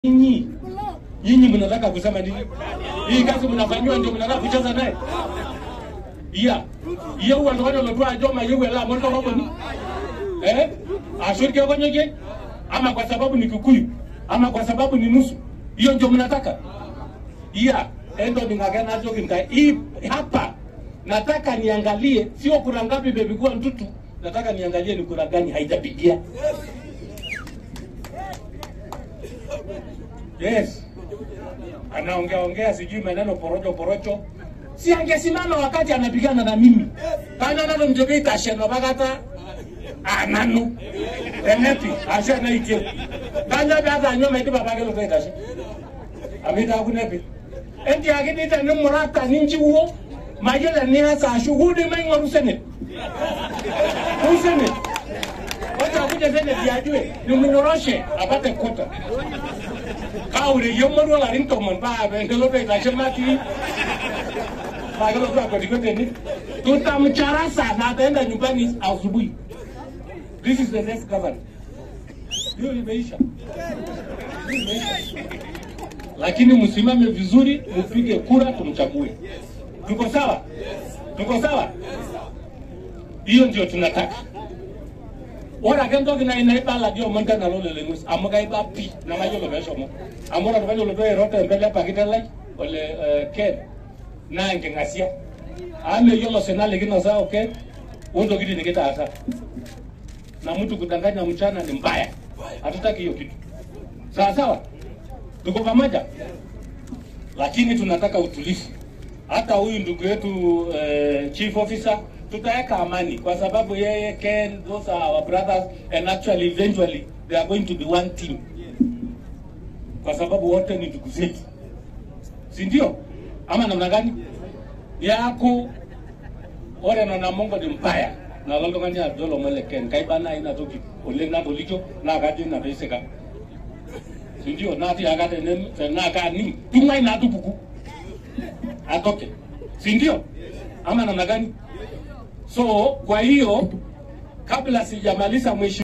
Nyinyi nyinyi mnataka kusema nini? Hii kazi mnafanyiwa ndio mnataka kucheza naye? Iya. Iya huwa ndo wale lotwa joma yewe la moto wako ni. Eh? Ashurike kwa nyoje? Ama kwa sababu ni Kikuyu? Ama kwa sababu ni nusu? Hiyo ndio mnataka? Iya. Endo ningagana jogi ngai. Hii hapa nataka niangalie sio kura ngapi bebi kuwa mtutu. Nataka niangalie ni kura gani haijapigia. Yes. Anaongea ongea sijui maneno porojo porojo. Si angesimama wakati anapigana na mimi. Kana nalo mjoge itasheno bagata ananu. Enepi asha na ike. Kana bata nyoma ite babage lo itashe. Amita kunepi. Endi agini ta ni murata ninji wo. Majela ni hasa shughuli mengo rusene. Rusene. Wacha kuja sene diajue. Ni mnyoroshe apate kota kaure yomoru la rin tomon ba be ngelo be la shema ti ba ngelo kwa kwa dikote ni tutamchara sana ataenda nyumbani asubuhi this is the next governor hiyo imeisha Hiyo imeisha lakini msimame vizuri mpige kura tumchague tuko sawa tuko sawa hiyo ndio tunataka ora ke ntoki na ina ibala dio monta na lole lengus amuga iba pi na mayo lo besho mo amora lo besho lo do erote mbele pakita lai ole eh, ken na nge ngasia ame yolo sena legina za okay undo kiti nikita asa na mtu kudanganya mchana ni mbaya hatutaki hiyo kitu sawa sawa tuko pamoja lakini tunataka utulivu hata huyu ndugu yetu eh, chief officer tutaweka amani kwa sababu yeye Ken, those are our brothers and actually eventually they are going to be one team, kwa sababu wote ni ndugu zetu, si ndio? Ama namna gani? yako ore nona mongo ni mbaya na lolo ngani adolo mele Ken kai bana ina toki ole na bolicho na gadi na beseka si ndio? na ti agade ne na ka ni tungai na tupuku atoke, si ndio? Ama namna gani? So kwa hiyo kabla sijamaliza mwisho